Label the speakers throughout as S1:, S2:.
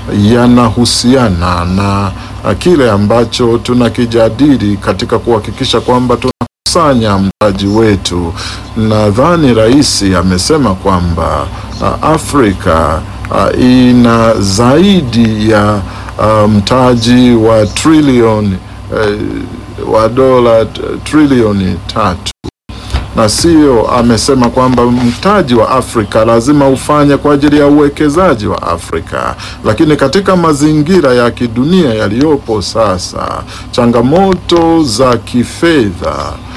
S1: yanahusiana na uh, kile ambacho tunakijadili katika kuhakikisha kwamba tunakusanya mtaji wetu. Nadhani rais amesema kwamba uh, Afrika uh, ina zaidi ya uh, mtaji wa trilioni uh, wa dola t- trilioni tatu na sio, amesema kwamba mtaji wa Afrika lazima ufanye kwa ajili ya uwekezaji wa Afrika. Lakini katika mazingira ya kidunia yaliyopo sasa, changamoto za kifedha,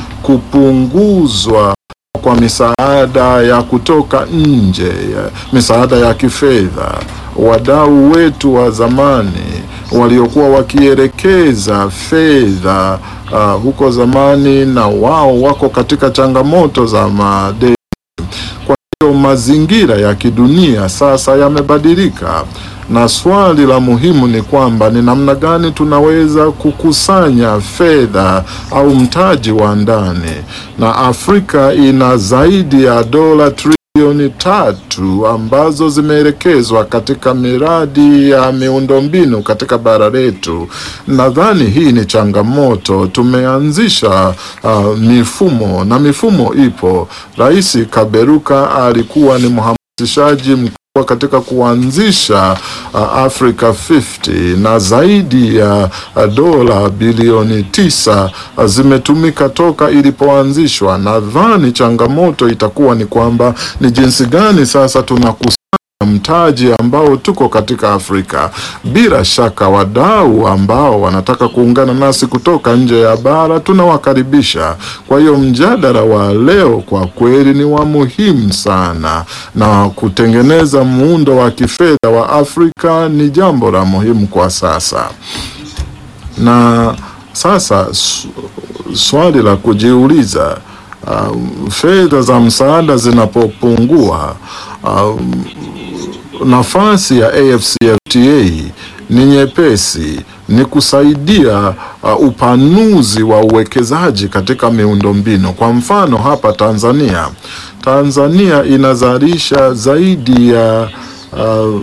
S1: kupunguzwa kwa misaada ya kutoka nje, ya misaada ya kifedha, wadau wetu wa zamani waliokuwa wakielekeza fedha uh, huko zamani, na wao wako katika changamoto za madeni. Kwa hiyo mazingira ya kidunia sasa yamebadilika, na swali la muhimu ni kwamba ni namna gani tunaweza kukusanya fedha au mtaji wa ndani, na Afrika ina zaidi ya dola trilioni tatu ambazo zimeelekezwa katika miradi ya miundombinu katika bara letu. Nadhani hii ni changamoto. Tumeanzisha uh, mifumo na mifumo ipo. Rais Kaberuka alikuwa ni mhamasishaji mkubwa katika kuanzisha uh, Africa 50 na zaidi ya uh, dola bilioni tisa uh, zimetumika toka ilipoanzishwa. Nadhani changamoto itakuwa ni kwamba ni jinsi gani sasa tunakus mtaji ambao tuko katika Afrika. Bila shaka wadau ambao wanataka kuungana nasi kutoka nje ya bara tunawakaribisha. Kwa hiyo mjadala wa leo kwa kweli ni wa muhimu sana, na kutengeneza muundo wa kifedha wa Afrika ni jambo la muhimu kwa sasa. Na sasa su- swali la kujiuliza um, fedha za msaada zinapopungua um, nafasi ya AfCFTA ni nyepesi, ni kusaidia uh, upanuzi wa uwekezaji katika miundombinu. Kwa mfano hapa Tanzania, Tanzania inazalisha zaidi ya uh,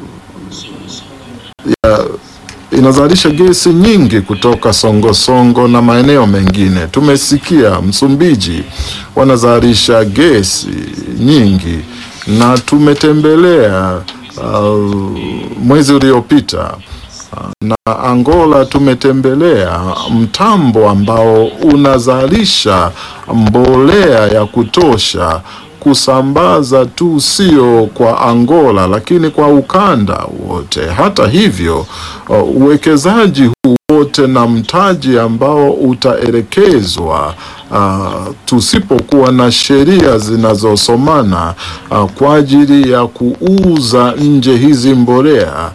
S1: ya inazalisha gesi nyingi kutoka Songosongo Songo na maeneo mengine. Tumesikia Msumbiji wanazalisha gesi nyingi, na tumetembelea uh, mwezi uliopita uh, na Angola tumetembelea mtambo ambao unazalisha mbolea ya kutosha kusambaza tu sio kwa Angola lakini kwa ukanda wote. Hata hivyo, uh, uwekezaji huu wote na mtaji ambao utaelekezwa uh, tusipokuwa na sheria zinazosomana uh, kwa ajili ya kuuza nje hizi mbolea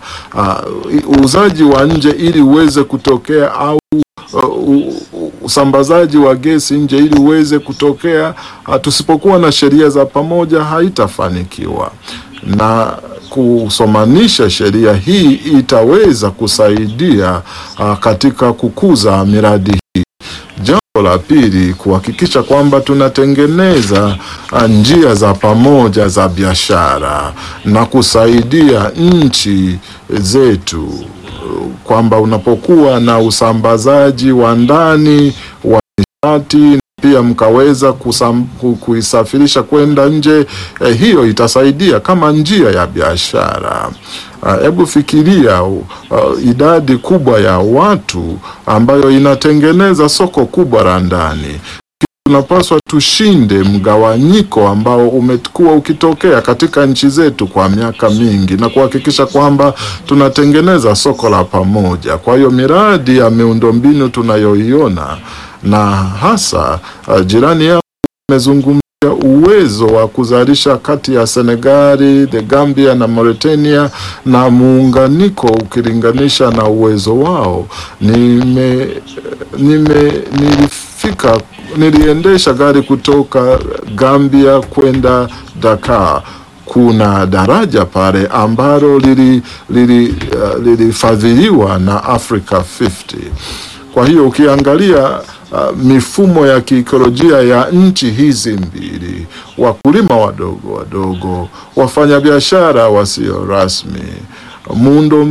S1: uh, uuzaji wa nje ili uweze kutokea au uh, u- u- usambazaji wa gesi nje ili uweze kutokea uh, tusipokuwa na sheria za pamoja haitafanikiwa na kusomanisha sheria hii itaweza kusaidia uh, katika kukuza miradi hii. Jambo la pili, kuhakikisha kwamba tunatengeneza uh, njia za pamoja za biashara na kusaidia nchi zetu uh, kwamba unapokuwa na usambazaji wa ndani wa nishati pia mkaweza kusam, ku- kuisafirisha kwenda nje eh, hiyo itasaidia kama njia ya biashara. Ah, Hebu fikiria uh, idadi kubwa ya watu ambayo inatengeneza soko kubwa la ndani. Tunapaswa tushinde mgawanyiko ambao umekuwa ukitokea katika nchi zetu kwa miaka mingi na kuhakikisha kwamba tunatengeneza soko la pamoja. Kwa hiyo miradi ya miundombinu tunayoiona na hasa uh, jirani yangu amezungumzia uwezo wa kuzalisha kati ya Senegali, the Gambia na Mauritania na muunganiko ukilinganisha na uwezo wao. Nime, nime nilifika niliendesha gari kutoka Gambia kwenda Dakar. Kuna daraja pale ambalo lilifadhiliwa lili, uh, lilifadhiliwa na Africa 50. Kwa hiyo ukiangalia uh, mifumo ya kiikolojia ya nchi hizi mbili, wakulima wadogo wadogo, wafanyabiashara wasio rasmi, muundo